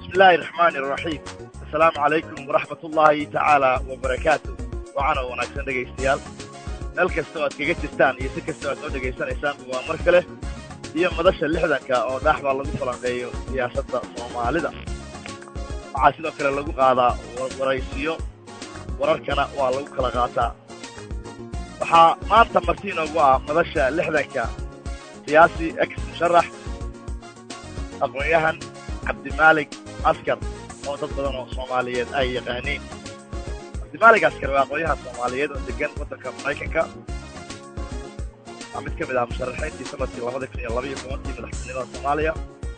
بسم الله الرحمن الرحيم السلام عليكم ورحمة الله تعالى وبركاته وعنا وناكسن dhegaystayaal meel kasta oo aad kaga jirtaan iyo si kasta oo aad noo dhegaysanaysaan waa mar kale iyo madasha lixdanka oo dhaax baa lagu falanqeeyo siyaasadda soomaalida waxaa sidoo kale lagu qaadaa waraysiyo wararkana waa lagu kala qaataa waxaa maanta marti inoogu ah madasha lixdanka siyaasi ex musharax aqoon-yahan cabdimaalik askar oo dad badan oo soomaaliyeed ay yaqaaniin cabdimaalik askar waa aqoon-yahan soomaaliyeed oo degan waddanka maraykanka waa mid ka mid ah musharaxiintii sanadkii labada kun iyo labaiyo tobankii madaxtinimada soomaaliya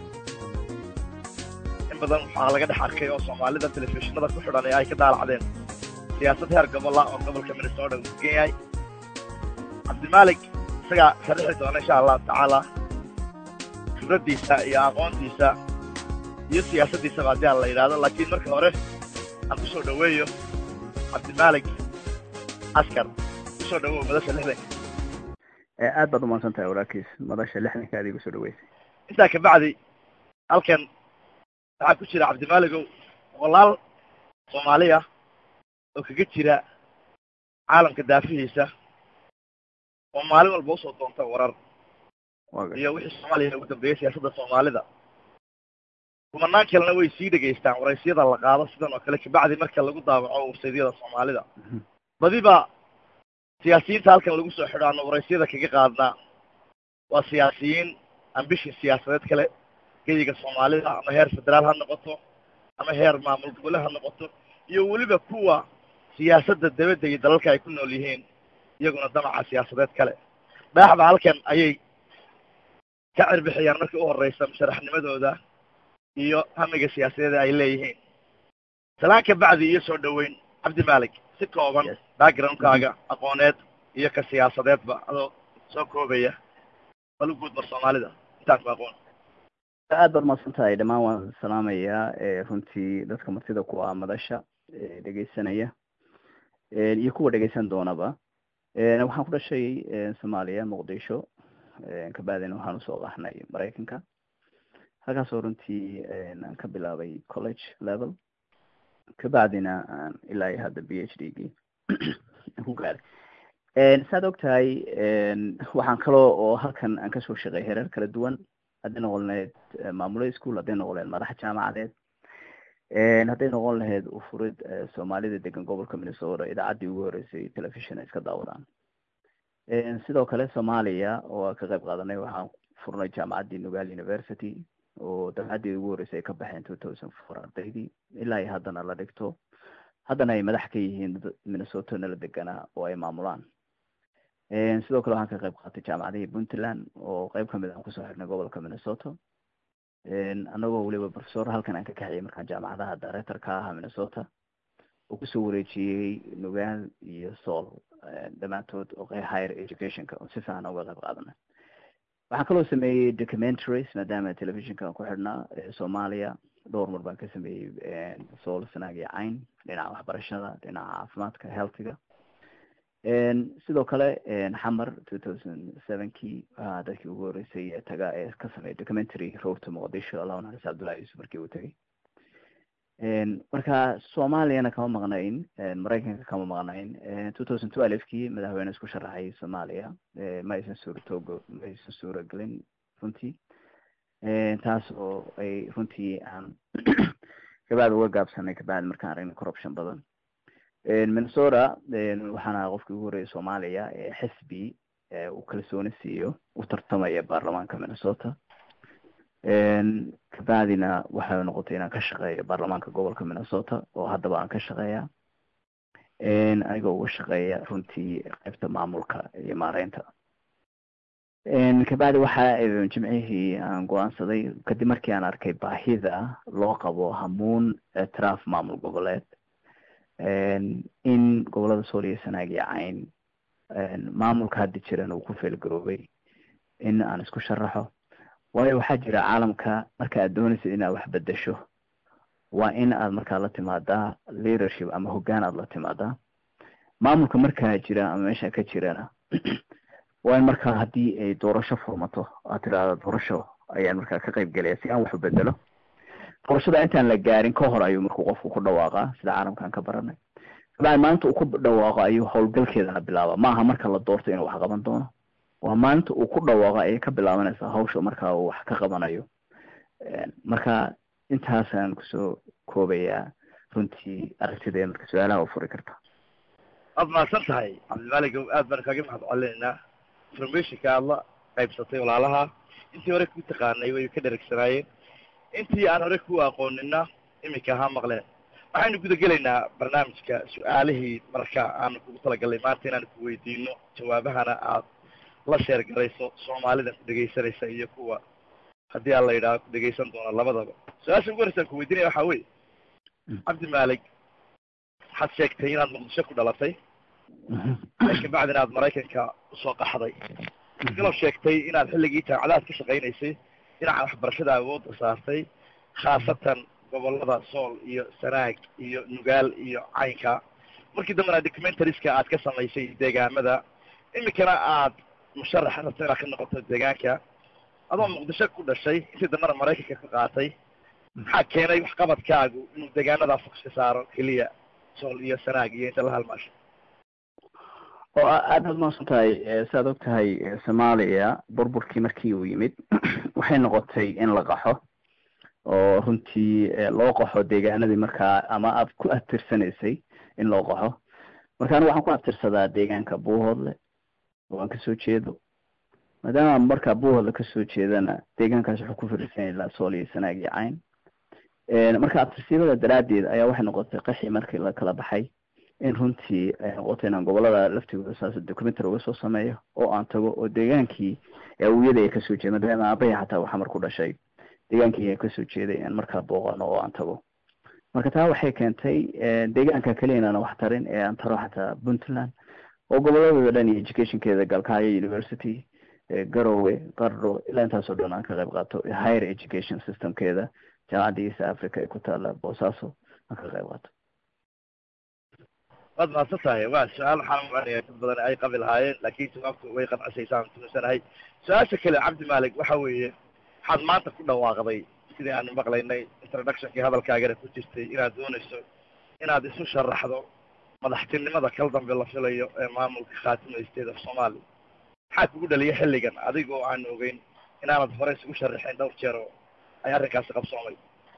in badan waxaa laga dhex arkay oo soomaalida telefishinada ku xidhan ee ay ka daalacdeen siyaasad heer gobola oo gobolka minnesota uu degan yahay cabdimaalik isagaa sharixi doona insha allahu tacaala khibraddiisa iyo aqoontiisa iyo siyaasaddiisaba haddii aan la yidhaahdo laakiin marka hore aan ku soo dhoweeyo cabdimaalik askar ku soo dhowow madasha lixdanka aad baad umahadsan tahay walaalkiis madasha lixdanka aad igu soo dhaweysay intaa kabacdi halkan waxaa ku jira cabdimaaligow boqolaal soomaaliya oo kaga jira caalamka daafihiisa oo maalin walba usoo doonta warar iyo wixii soomaaliya ugu dambeeyey siyaasadda soomaalida kumanaan kalena way sii dhegaystaan waraysyada la qaado sidan oo kale kabacdi marka lagu daawaco websaydyada soomaalida badiba siyaasiyiinta halkan lagu soo xidho aanu waraysyada kaga qaadnaa waa siyaasiyiin ambishin siyaasadeed kale geyiga soomaalida ama heer federaal ha noqoto ama heer maamul gobole ha noqoto iyo weliba kuwa siyaasadda dabadda iyo dalalka ay ku nool yihiin iyaguna damaca siyaasadeed kale dhaaxba halkan ayay ka cirbixiyaan markii u horreysa musharaxnimadooda iyo hamiga siyaasadeeda ay leeyihiin salaan ka bacdi iyo soo dhoweyn cabdi malik si kooban backgroundkaaga aqooneed iyo ka siyaasadeedba adoo soo koobaya bal u guudmar soomaalida intaan ku aqoon aad baad mahadsan tahay dhammaan waan salaamayaa runtii dadka martida ku ah madasha dhegeysanaya iyo kuwa dhegeysan doonaba waxaan ku dhashay soomaaliya muqdisho kabacdina waxaan usoo qaxnay maraykanka halkaasoo runtii aan ka bilaabay college level kabacdina aan ilaa iyo hadda b h d gii ku gaaray saad og tahay waxaan kaloo oo halkan aan kasoo shaqeey hereer kala duwan hadday noqon lahayd maamulo school hadday noqon lahayd madax jaamacadeed hadday noqon lahayd ufurid soomaalida degan gobolka minnesota idaacaddii ugu horeysay telefishon ay iska daawadaan sidoo kale soomaaliya oo ka qayb qaadanay waxaan furnay jaamacaddii nugal university oo dabcaddii ugu horreysay ay ka baxeen two thousand four ardaydii ilaa iyo haddana la dhigto haddana ay madax ka yihiin minnesota nala deganaa oo ay maamulaan sidoo kale waxaan ka qayb qaatay jaamacadihii puntland oo qayb kamid aan kusoo xirnay gobolka minnesota anagoo weliba professor halkan aan ka kaxiyay markaan jaamacadaha director ka ahaa minnesota oo kusoo wareejiyey nugaal iyo sool dhammaantood oo higher educationka oo si fiican uga qayb qaadanay waxaan kaloo sameeyey documentaries maadaama telefishinka aan ku xidhnaa soomaaliya dhowr mar baan ka sameeyey sool sanaag iyo cayn dhinaca waxbarashada dhinaca caafimaadka healthiga sidoo kale xamar two thousand sevenkii waxaa dadkii ugu horreysay ee taga ee ka sameeyay documentary roadta muqdisho allahu naxariis cabdullahi yuusuf markii uu tegay marka soomaaliyana kama maqnayn maraykanka kama maqnayn two thousand twelvekii madaxweyne isku sharaxay soomaaliya ma aysan suuratoogo ma aysan suuragelin runtii taas oo ay runtii aan kabacdi uga gaabsanay kabacdi markaan aragnay corruption badan minnesota waxaan ahaa qofkii ugu horreeyay soomaaliya ee xisbi uu kalsooni siiyo u tartamaya baarlamaanka minnesota kabacdina waxay noqotay inaan ka shaqeeyo baarlamaanka gobolka minnesota oo haddaba aan ka shaqeeya anigoo uga shaqeeya runtii qaybta maamulka iyo maareynta kabacdi waxa jimcihii aan go-aansaday kadib markii aan arkay baahida loo qabo hamuun ictiraaf maamul goboleed in gobolada sool iyo sanaag iyo cayn maamulka hadda jiran uu ku feelgaroobay in aan isku sharaxo waayo waxaa jira caalamka marka aad doonaysid inaad wax bedesho waa in aad markaa la timaadaa leadership ama hoggaan aad la timaadaa maamulka markaa jira ama meesha ka jirana waa in markaa haddii ay doorasho furmato aad tidhaahdo doorasho ayaan markaa ka qayb gelaya si aan wax u bedelo doorashada intaan la gaarin ka hor ayuu markuu qofku ku dhawaaqaa sida caalamkan ka baranay kabacdi maalinta uu ku dhawaaqo ayuu howlgalkeedana bilaaba maaha marka la doorto inuu wax qaban doono waa maalinta uu ku dhawaaqo ayay ka bilaabanaysaa hawsha marka uu wax ka qabanayo marka intaasaan kusoo koobayaa runtii aragtida marka su-aalaha u furi karta waad mahadsan tahay cabdimaalig aad baan kaaga mahad celinaynaa informationka aad la qaybsatay walaalaha intii hore ku taqaanay way ka dheregsanaayeen intii aan hore ku aqoonina iminka ahaa maqleen waxaynu guda gelaynaa barnaamijka su-aalihii marka aanu kugu talagalnay maanta inaan ku weydiino jawaabahana aad la sheer garayso soomaalida ku dhegaysanaysa iyo kuwa haddii aan la yidhaaho ku dhegaysan doona labadaba su-aasha ugu horeysaan ku weydiinaya waxaa weye cabdi maalig waxaad sheegtay inaad muqdisho ku dhalatay kabacdina aad maraykanka usoo qaxday galab sheegtay inaad xilligii jaamacadaad ka shaqaynaysay dhinaca waxbarashada awoodda saartay khaasatan gobolada sool iyo sanaag iyo nugaal iyo caynka markii dambena documentariska aad ka samaysay deegaamada iminkana aad musharax rabto inaad ka noqoto deegaanka adoo muqdisho ku dhashay intii dambena maraykanka ka qaatay maxaa keenay waxqabadkaagu inuu deegaanadaa fox ka saaro keliya sool iyo sanaag iyo inta la halmaasho oo aad aad mahadsan tahay siaad og tahay soomaaliya burburkii markii uu yimid waxay noqotay in la qaxo oo runtii loo qaxo deegaanadii markaa ama aad ku abtirsanaysay in loo qaxo marka anigu waxaan ku abtirsadaa deegaanka buuhoodle oo aan kasoo jeedo maadaama markaa buuhoodle kasoo jeedana deegaankaas wuxuu ku firisan ilaa sool iyo sanaag iyo cayn marka abtirsiimada daraaddeed ayaa waxay noqotay qaxi markii la kala baxay in runtii ay noqoto inaan gobolada laftigooda saas documentary uga soo sameeyo oo aan tago oo deegaankii awiyada ay kasoo jeeda maadaama aabahii xataa waxaa marku dhashay deegaankii ay kasoo jeeday in markaa booqano oo aan tago marka taa waxay keentay deegaanka keliya inaana wax tarin ee aan taro xataa puntland oo goboladooda dhan iyo educationkeeda galkaayo university garowe qardho ilaa intaasoo dhan aan ka qayb qaato higher education systemkeeda jaamacadda east africa ee ku taala boosaaso aan ka qayb qaato waad mahadsan tahay waa su-aal waxaan umacanaya dad badan ay qabi lahaayeen laakin jawaabtu way qancisaysaa tuunsanahay su-aasha kale cabdi maalig waxa weeye waxaad maanta ku dhawaaqday sidii aanu maqlaynay introductionkii hadalkaagana ku jirtay inaad doonayso inaad isu sharaxdo madaxtinimada kal dambe la filayo ee maamulka khaatimo state of somalia maxaa kugu dhaliya xilligan adigoo aan ogeyn inaanad hore isugu sharaxeen dhowr jeer oo ay arrinkaasi qabsoomay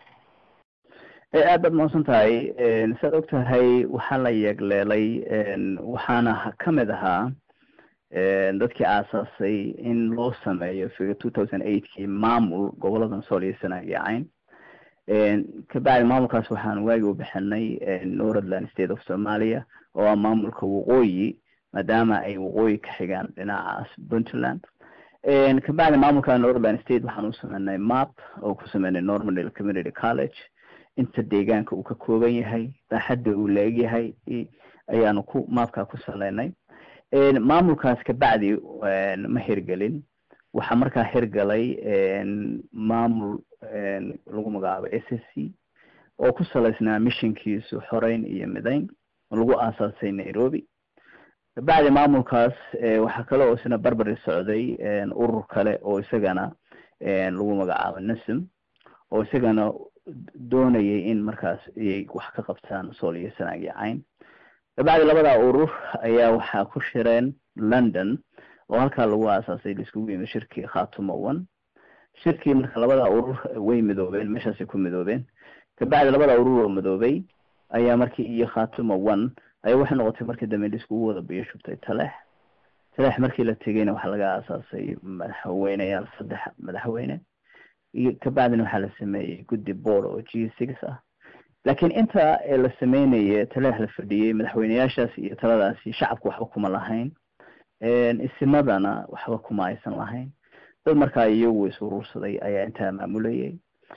aad baad mahadsan tahay saad og tahay waxaa la yeegleelay waxaana kamid ahaa dadkii aasaasay in loo sameeyo figa two thousand eightkii maamul goboladan sool iyo sanaag iyo cayn kabacdi maamulkaas waxaan waagi u bixinay northland state of somalia oo ah maamulka waqooyi maadaama ay waqooyi ka xigaan dhinacaas puntland kabacdi maamulka northland state waxaan u sameynay map oo ku sameynay normanil community college inta deegaanka uu ka kooban yahay baaxadda uu la-eg yahay ayaanu ku maapkaa ku saleynay maamulkaas kabacdi ma hirgelin waxaa markaa hirgalay maamul lagu magacaabo s s c oo ku salaysnaa missionkiisu xoreyn iyo midayn oo lagu aasaasay nairobi kabacdi maamulkaas waxaa kale oo isna barbari socday urur kale oo isagana lagu magacaabo nasm oo isagana doonayay in markaas ayay wax ka qabtaan sool iyo sanaag iyo cayn kabacdi labada urur ayaa waxaa ku shireen london oo halkaa lagu aasaasay laiskugu yimid shirkii khatumo one shirkii marka labada urur way midoobeen meeshaasay ku midoobeen kabacdi labada urur oo midoobay ayaa markii iyo khatumo one ayaa waxay noqotay markii dambe laiskugu wada biyo shubtay taleex taleex markii la tegeyna waxaa laga aasaasay madaxweyneyaal saddex madaxweyne iyo kabacdina waxaa la sameeyey guddi board oo g six ah laakiin inta la sameynaya taleex la fadhiyey madaxweyneyaashaas iyo taladaasi shacabku waxba kuma lahayn isimadana waxba kuma aysan lahayn dad markaa iyagu is urursaday ayaa intaa maamulayay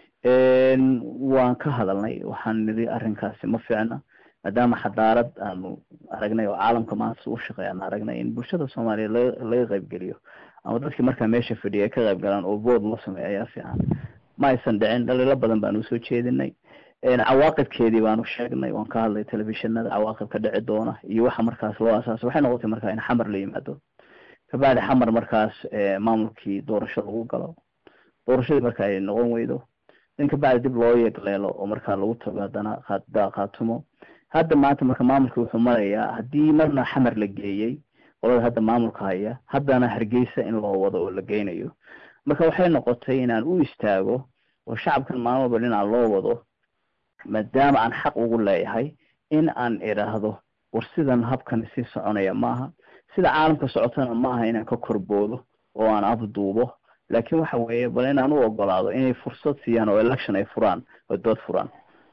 waan ka hadalnay waxaan niri arrinkaasi ma fiicna maadaama xadaarad aanu aragnay oo caalamka maanta u shaqeey aan aragnay in bulshada soomaaliya laga laga qaybgeliyo ama dadkii markaa meesha fadhiya ay ka qayb galaan oo bood loo sameeyo ayaa fiican ma aysan dhicin dhaliilo badan baanu usoo jeedinay cawaaqibkeedii baanu sheegnay waan ka hadlay telefishinada cawaaqib ka dhici doona iyo waxa markaas loo asaasay waxay noqotay markaa in xamar la yimaado kabacdi xamar markaas maamulkii doorasho lagu galo doorashadii marka ay noqon weydo in kabacdi dib loo yeegleelo oo markaa lagu tago haddana khaatumo hadda maanta marka maamulka wuxuu marayaa haddii marna xamar la geeyey qolada hadda maamulka haya haddana hargeysa in loo wado oo la geynayo marka waxay noqotay inaan u istaago oo shacabkan maalin walba dhinaan loo wado maadaama aan xaq ugu leeyahay in aan idhaahdo war sidan habkan sii soconaya maaha sida caalamka socotana maaha inaan ka korboodo oo aan afduubo laakiin waxa weeye bal inaan u ogolaado inay fursad siiyaan oo election ay furaan oo dood furaan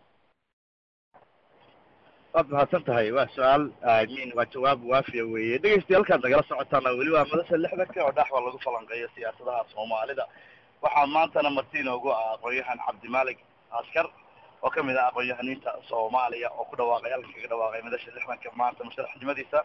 waad mahadsan tahay waa su-aal min waa jawaab waafiya weeye dhegeystayaal halkaad nagala socotaana weli waa madasha lixdanka oo dhaxwa lagu falanqeeyo siyaasadaha soomaalida waxaa maantana marti inoogu ah aqoon-yahan cabdimalik askar oo kamid ah aqoon-yahaniinta soomaaliya oo ku dhawaaqay halkan kaga dhawaaqay madasha lixdanka maanta musharaxnimadiisa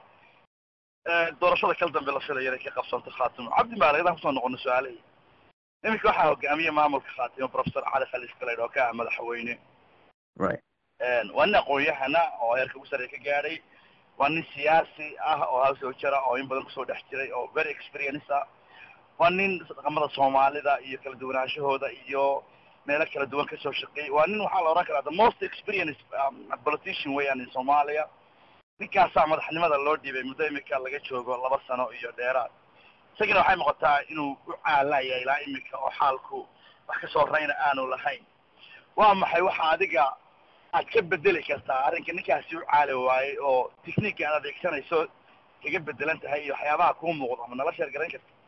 doorashada kal dambe la filayo inay ka qabsanto khaatimo cabdimalik adaan kusoo noqono su-aalihii iminka waxaa hogaamiye maamulka khaatimo professor cali khaliif galeyd oo ka ah madaxweyne right waa nin aqoon-yahana oo heerka ugu sarreya ka gaadhay waa nin siyaasi ah oo hawsoo jira oo in badan kusoo dhex jiray oo very experience ah waa nin dhaqamada soomaalida iyo kala duwanaanshahooda iyo meelo kala duwan kasoo shaqeeyay waa nin waxaa la odhan karaa the most experience politician weeyaan in soomaaliya ninkaasaa madaxnimada loo dhiibay muddo imika laga joogo laba sano iyo dheeraad isagina waxay noqotaa inuu u caalaya ilaa imika oo xaalku wax kasoo rayna aanu lahayn waa maxay waxa adiga aad ka bedeli kartaa arrinka ninkaasi u caali waayey oo technique aad adeegsanayso kaga bedelan tahay iyo waxyaabaha kuu muuqdo ama nala sheer garan karta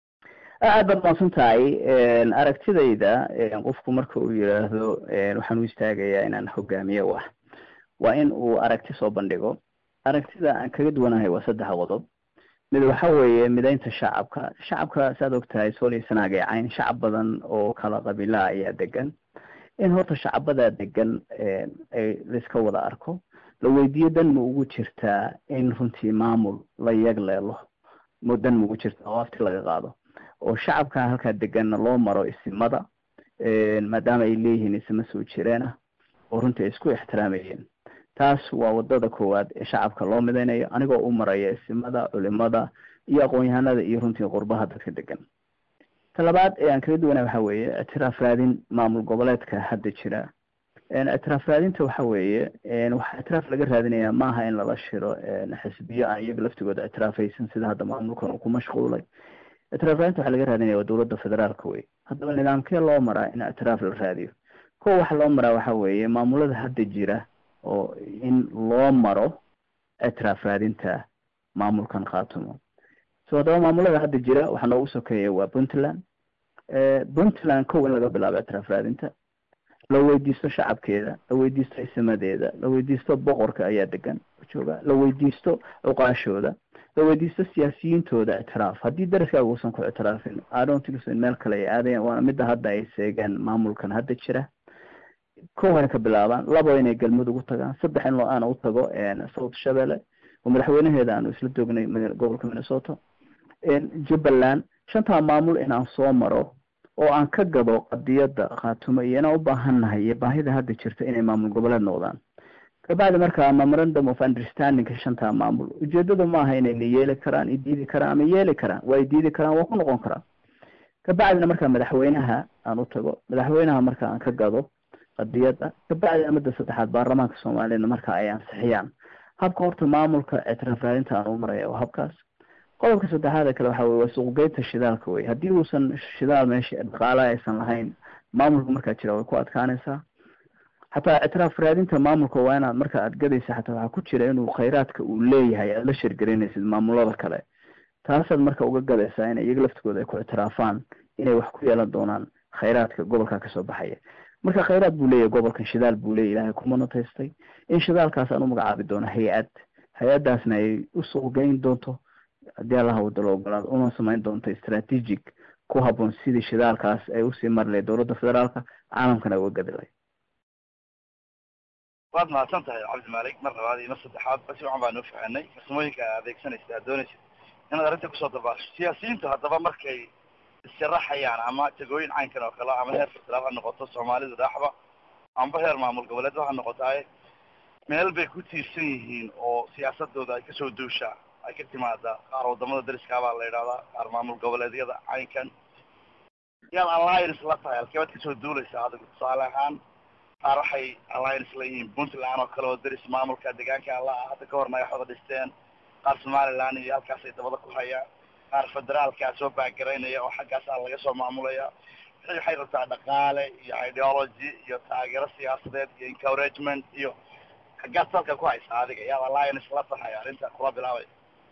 aad baad maadsan tahay aragtidayda qofku marka uu yidhaahdo waxaan u istaagayaa inaan hogaamiye u ah waa in uu aragti soo bandhigo aragtida aan kaga duwanahay waa saddex qodob mid waxa weeye midaynta shacabka shacabka saad og tahay sooliya sanaagay cayn shacab badan oo kala qabiilaa ayaa degan in horta shacabadaa degan ay laiska wada arko la weydiiyo dan ma ugu jirtaa in runtii maamul la yagleelo mo dan ma ugu jirtaa oo afti laga qaado oo shacabka halkaa deganna loo maro isimada maadaama ay leeyihiin isima soo jireen ah oo runtii ay isku ixtiraamayeen taas waa wadada koowaad ee shacabka loo midaynayo anigoo u maraya isimada culimada iyo aqoon-yahanada iyo runtii qurbaha dadka degan ta labaad ee aan kaga duwanay waxa weeye ictiraaf raadin maamul goboleedka hadda jira ictiraaf raadinta waxa weeye waxaa ictiraaf laga raadinaya maaha in lala shiro xisbiyo aan iyaga laftigooda ictiraafaysan sida hadda maamulkan uu ku mashquulay ictiraaf raadinta waxaa laga raadinaya waa dowladda federaalka wey haddaba nidaamkee loo maraa in ictiraaf la raadiyo kuwa waxa loo maraa waxa weeye maamulada hadda jira oo in loo maro ictiraaf raadinta maamulkan khaatumo so haddaba maamulada hadda jira waxaa noogu sokeeya waa puntland puntland kow in laga bilaabo ictiraaf raadinta la weydiisto shacabkeeda la weydiisto isimadeeda la weydiisto boqorka ayaa degan jooga la weydiisto cuqaashooda la weydiisto siyaasiyiintooda ictiraaf haddii daraskaaga uusan ku ictiraafin adontiso in meel kale ay aadayan waana midda hadda ay seegeen maamulkan hadda jira kow hay ka bilaabaan labo inay galmudug u tagaan saddex in loo aana u tago south shabelle oo madaxweynaheeda aanu isla joognay gobolka minnesota jubbaland shantaa maamul inaan soo maro oo aan ka gado qadiyadda khaatumo iyo inaan u baahannahay iyo baahida hadda jirta inay maamul goboleed noqdaan kabacdi markaa memorandum of understandingka shantaa maamul ujeedadu maaha inayna yeeli karaan idiidi karaan ama yeeli karaan waa idiidi karaan waa ku noqon karaan kabacdina markaa madaxweynaha aan u tago madaxweynaha marka aan ka gado qadiyadda kabacdina midda saddexaad baarlamaanka soomaaliyana marka ay ansixiyaan habka horta maamulka ictiraaf raadinta aan u maraya waa habkaas qodobka saddexaada kale waxa weye waa suuqgeynta shidaalka wey haddii uusan shidaal meesha dhaqaala aysan lahayn maamulka markaa jira way ku adkaanaysaa xataa ictiraaf raadinta maamulka waa inaad marka aad gadaysa xataa waxaa ku jira inuu khayraadka uu leeyahay aada la sheergaraynaysid maamulada kale taasaad marka uga gadaysaa in iyaga laftigooda ay ku ictiraafaan inay wax ku yeelan doonaan khayraadka gobolka kasoo baxaya marka khayraad buu leeyahay gobolkan shidaal buu leeyahy ilahay ku monotaystay in shidaalkaas aan u magacaabi doono hay-ad hay-addaasna ay u suuqgeyn doonto haddii allaha wada la ogolaado una samayn doonto strategic ku habboon sidii shidaalkaas ay usii mari lahayd dowladda federaalka caalamkana uga gadi lahayd waad mahadsan tahay cabdimalik mar labaad iyo mar saddexaad basi waxan baa noo fahanay farsamooyinka aad adeegsanaysa aad doonaysid inaad arrinta kusoo dabaasho siyaasiyiintu haddaba markay issharaxayaan ama tegooyin caynkan oo kale ama heer federaal ha noqoto soomaalidu dhaaxba amba heer maamul goboleedba ha noqotaaye meel bay ku tiirsan yihiin oo siyaasadooda ay kasoo duushaa ay ka timaada qaar wadamada dariskaabaa la yidhahdaa qaar maamul goboleedyada caynkan yaad alliance la tahay alkeebaad kasoo duulaysa adigu tusaale ahaan qaar waxay alliance la yihiin puntland oo kale oo deris maamulka deegaanka alla ah hadda ka horna ay xoda dhisteen qaar somaliland iyo halkaasay dabada ku hayaan qaar federaalkaa soo baagaraynaya oo xaggaasaa laga soo maamulaya wixii waxay rabtaa dhaqaale iyo ideology iyo taageero siyaasadeed iyo encouragement iyo xaggaad salka ku haysaa adiga yaad alliance la tahay arrinta kula bilaabay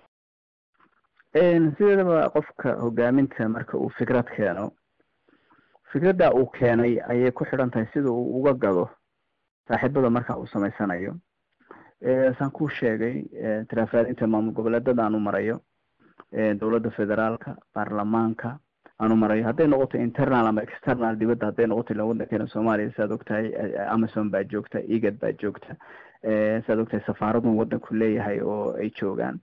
sideedaba qofka hogaaminta marka uu fikrad keeno fikradda uu keenay ayay ku xidhan tahay sida uu uga gado saaxiibada marka uu samaysanayo saan kuu sheegay tiraafraadinta maamul goboleedada aanu marayo dowladda federaalka baarlamaanka aanu marayo hadday noqoto internal ama external dibadda hadday noqoto ila waddankeena soomaaliya siaad ogtahay amazon baa joogta egad baa joogta siaad ogtahay safaaradun waddanku leeyahay oo ay joogaan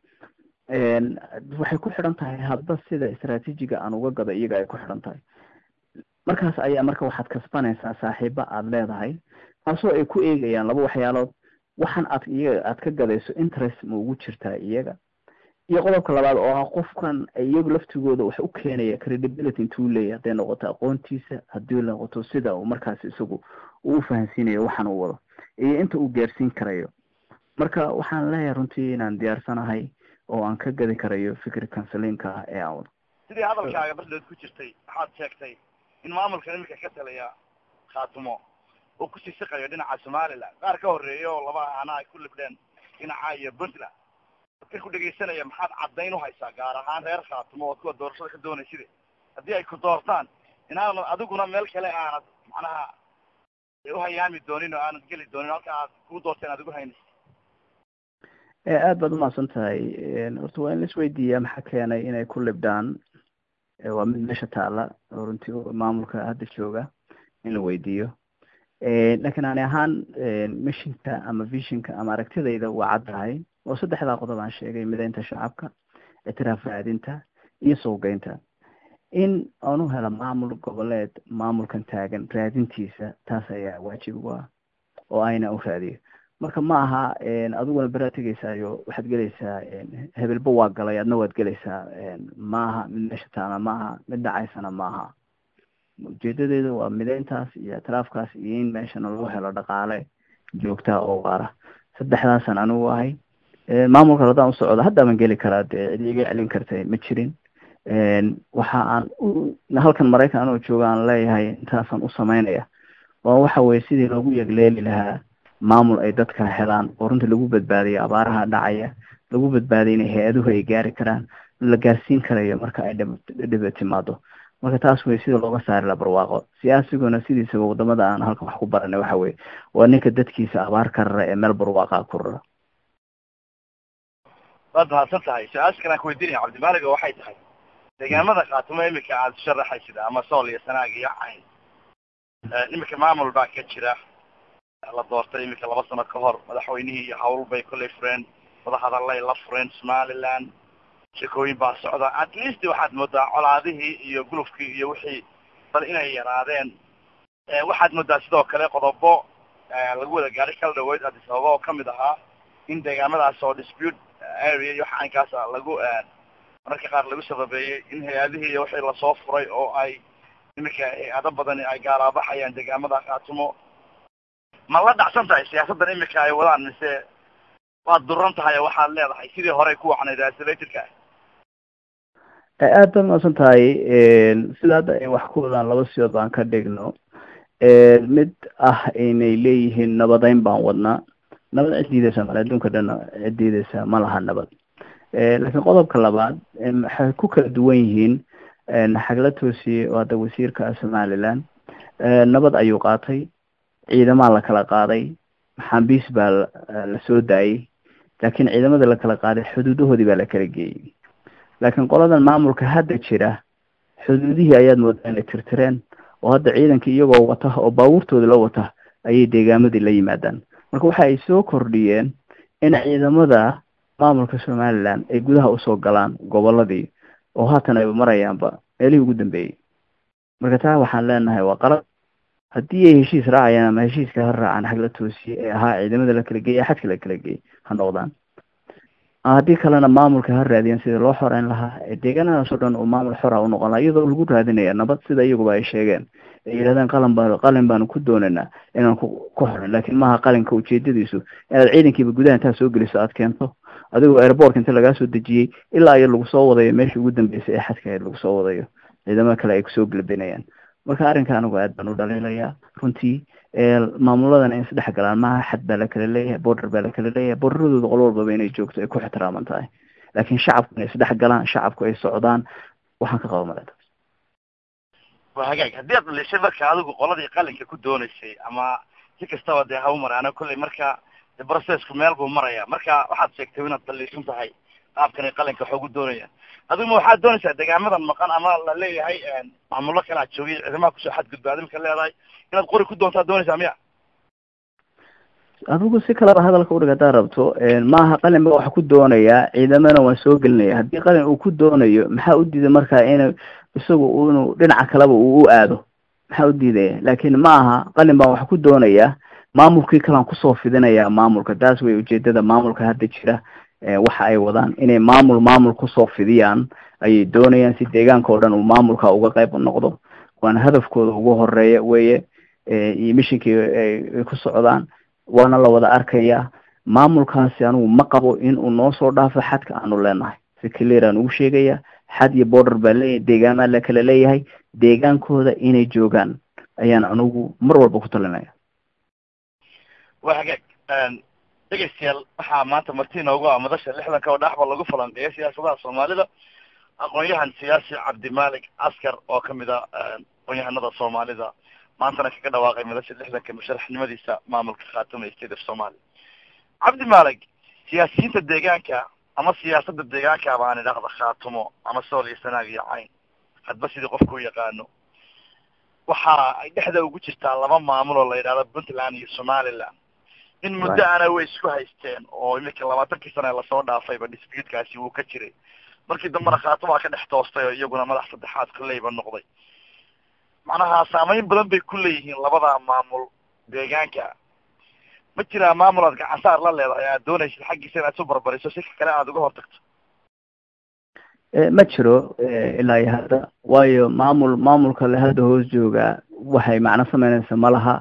waxay ku xidhan tahay hadba sida istraatiijiga aan uga gado iyaga ay ku xidhan tahay markaas ayaa marka waxaad kasbanaysaa saaxiiba aada leedahay taasoo ay ku eegayaan laba waxyaalood waxaan aad iyaga aad ka gadayso interest ma ugu jirtaa iyaga iyo qodobka labaad oo ah qofkan iyagu laftigooda wax u keenaya credibility intuu leeyahy hadday noqoto aqoontiisa haddii noqoto sida uu markaas isagu uu fahansiinayo waxaan uu wado iyo inta uu gaarsiin karayo marka waxaan leeyahay runtii inaan diyaarsanahay oo aan ka gadi karayo fikri counselinka ah ee aan wado sidii hadalkaaga bardhood ku jirtay waxaad sheegtay in maamulka iminka ka talaya khaatumo uu kusii siqayo dhinaca somaliland qaar ka horreeya oo laba ahana ay ku libdheen dhinaca iyo puntland dadka ku dhegaysanaya maxaad caddayn uhaysaa gaar ahaan reer khaatumo oo kuwa doorashada ka doonayside haddii ay ku doortaan inaanad adiguna meel kale aanad macnaha uhayaami doonin oo aanad geli doonin halka aad kuu doorteen aad ugu haynaysa aada baad umahadsan tahay horta waa in la isweydiiyaa maxaa keenay inay ku libdhaan waa mid meesha taala oo runtii maamulka hadda jooga in la weydiiyo lakiin ani ahaan mishinka ama visionka ama aragtidayda waa caddahay oo saddexdaa qodob aan sheegay mideynta shacabka ictiraaf raadinta iyo sowgeynta in aan u helo maamul goboleed maamulkan taagan raadintiisa taas ayaa waajib ugu ah oo ayna u raadiyo marka ma aha adiguna beraa tegeysaayo waxaad gelaysaa hebelba waa galay adna waad gelaysaa ma aha mid meesha taana ma aha mid dhacaysana ma aha ujeedadeedu waa mideyntaas iyo ictiraafkaas iyo in meeshana loo helo dhaqaale joogtaa oo waara saddexdaasaan anigu ahay maamulka haddaan usocdo haddaaban geli karaa dee cid iga celin kartay ma jirin waxa aan halkan maraykan anoo jooga aan leeyahay intaasaan u sameynaya oo waxa weye sidii loogu yegleeli lahaa maamul ay dadka helaan oo runtii lagu badbaadiyo abaaraha dhacaya lagu badbaadiyo inay hay-aduhu ay gaari karaan la gaarsiin karayo marka ay dhiba timaado marka taas wey sida looga saari la barwaaqo siyaasiguna sidiisaba wadamada aan halkan wax ku baranay waxa weye waa ninka dadkiisa abaar ka rara ee meel barwaaqa ku rara waad mahadsan tahay su-aasha kalaan kuweydiinaya cabdimaaliga waxay tahay deegaamada khaatumo imika aada sharaxaysid ama sool iyo sanaag iyo cayn imika maamul baa ka jira la doortay imika laba sano ka hor madaxweynihii iyo hawl bay kollay fureen wadahadallay la fureen somaliland shekooyin baa socda at least waxaad moodaa colaadihii iyo gulufkii iyo wixii bal inay yaraadeen waxaad moodaa sidoo kale qodobo lagu wada gaari kala dhaweyd addis ababa oo kamid ahaa in deegaamadaas oo dispute area iyo waxa aynkaasa lagu mararka qaar lagu sababeeyey in hay-adihii iyo wixii lasoo furay oo ay iminka hay-ado badani ay gaalaabaxayaan deegaamada khaatumo ma la dhacsan tahay siyaasaddan imika ay wadaan mise waad duran tahay oo waxaad leedahay sidii horey ku wacnayd isolatorka aada baad maadsan tahay sida hadda ay wax ku wadaan laba sidood baan ka dhigno mid ah inay leeyihiin nabadeyn baan wadnaa nabad cid diideysa male adduunka dhan cid diideysa ma laha nabad laakiin qodobka labaad waxay ku kala duwan yihiin xagla toosiye oo hadda wasiirka somaliland nabad ayuu qaatay ciidamaa la kala qaaday maxaabiis baa la soo daayey laakiin ciidamada la kala qaaday xuduudahoodii baa la kala geeyey laakiin qoladan maamulka hadda jira xuduudihii ayaad moodaa inay tirtireen oo hadda ciidankii iyagoo wata oo baabuurtooda la wata ayay deegaamadii la yimaadaan marka waxa ay soo kordhiyeen in ciidamada maamulka somaliland ay gudaha usoo galaan goboladii oo haatan ay marayaanba meelihii ugu dambeeyey marka taa waxaan leenahay waa qalad haddii ay heshiis raacayaan ama heshiiska ha raacaan xag la toosiye ee ahaa ciidamada la kala geeyay xadka la kala geeyay ha noqdaan haddii kalena maamulka ha raadiyan sidii loo xoreyn lahaa deegaanadaas oo dhan uu maamul xora u noqon lahaa iyadoo lagu raadinaya nabad sida iyaguba ay sheegeen ay yidhahdeen qalin baan qalin baanu ku doonaynaa inaan ku ku xorin laakiin maaha qalinka ujeedadiisu inaad ciidankiiba gudaha intaad soo geliso aad keento adigoo airbortka inta lagaa soo dejiyey ilaa iyo lagu soo wadayo meeshii ugu dambeysay ee xadka ahayd lagu soo wadayo ciidamada kale ay kusoo gelbinayaan marka arrinka anigu aad baan u dhaliilayaa runtii maamuladan in isdhex galaan maaha xad baa la kala leeyahay border baa la kala leeyahay borderadooda qolo walbaba inay joogto ay ku ixtiraaman tahay laakiin shacabku inay isdhex galaan shacabku ay socdaan waxaan ka qaba maleta waa hagaag haddii aad dhalishay marka adigu qoladii qalinka ku doonaysay ama si kastaba dee ha u maraano kolley marka de processku meel buu maraya marka waxaad sheegtay inaad dhaliishan tahay qaabkanay qalinka wax ugu doonayaan adigu ma waxaad doonaysaa degaamadan maqan ama la leeyahay maamulo kale aad joogay ciidamaha kusoo xadgudba adimka leedahay inaad qori ku doontaa doonaysaa miya adigu si kaleba hadalka udhig haddaad rabto maaha qalin ba waxa ku doonayaa ciidamana waan soo gelinaya haddii qalin uu ku doonayo maxaa u diiday marka in isagu inuu dhinaca kaleba uu u aado maxaa u diidaya laakiin ma aha qalin baan wax ku doonayaa maamulkii kalaan kusoo fidinayaa maamulka taas way ujeedada maamulka hadda jira waxa ay wadaan inay maamul maamul kusoo fidiyaan ayay doonayaan si deegaanka oo dhan uu maamulka uga qayb noqdo waana hadafkooda ugu horeeya weye iyo mishinkii ay ku socdaan waana la wada arkayaa maamulkaasi anigu ma qabo in uu noo soo dhaafo xadka aanu leenahay si clear aan ugu sheegaya xad iyo border baa leeyahay deegaanaa la kala leeyahay deegaankooda inay joogaan ayaan anigu mar walba ku talinaya waa hagaag dhegeystayaal waxaa maanta marti inoogu ah madasha lixdanka oo dhaxba lagu falanqeeya siyaasadaha soomaalida aqoon-yahan siyaasi cabdimaalik askar oo kamid a aqoon-yahanada soomaalida maantana kaga dhawaaqay madasha lixdanka musharaxnimadiisa maamulka khaatuma state of somalia cabdimaalik siyaasiyiinta deegaanka ama siyaasada deegaanka baan idhaahda khaatumo ama sool iyo sanaag iyo cayn hadba sidii qofka u yaqaano waxa ay dhexda ugu jirtaa laba maamul oo la yidhahdo puntland iyo somaliland in muddo ana way isku haysteen oo iminka labaatankii sana lasoo dhaafayba disputekaasi wuu ka jiray markii dambena khaatumaa ka dhex toostay oo iyaguna madax saddexaad koleyba noqday macnaha saameyn badan bay ku leeyihiin labada maamul deegaanka ma jiraa maamul aad gacansaar la leedahay aad doonaysid xaggiisa inaad isu barbariso si kale aad uga hortagto ma jiro ilaa iyo hadda waayo maamul maamulka le hadda hoos joogaa waxay macno sameynaysa ma laha